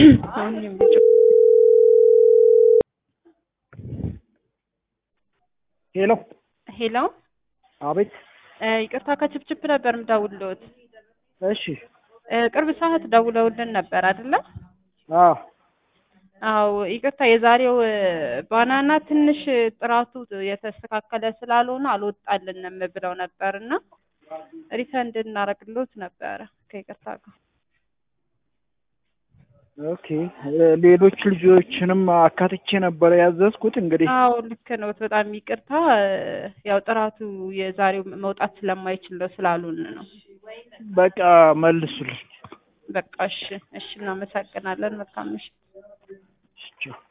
አሁን የሚጮ ሄሎ ሄሎ አቤት እ ይቅርታ ከችፕችፕ ነበር የምደውልልዎት። እሺ እ ቅርብ ሰዓት ደውለውልን ነበር አይደለ? አዎ አዎ ይቅርታ የዛሬው እ ባናና ትንሽ ጥራቱ የተስተካከለ ስላልሆነ አልወጣልንም ብለው ነበር እና ሪፈንድ እናደርግልዎት ነበረ ከይቅርታ ጋር። ኦኬ እ ሌሎች ልጆችንም አካትቼ ነበረ ያዘዝኩት እንግዲህ አዎ ልክ ነዎት። በጣም ይቅርታ እ ያው ጥራቱ የዛሬው መውጣት ስለማይችል ነው ስላሉን ነው። በቃ መልሱልኝ። በቃ እሺ፣ እሺ እናመሰግናለን። መልካም ምሽት። ቻው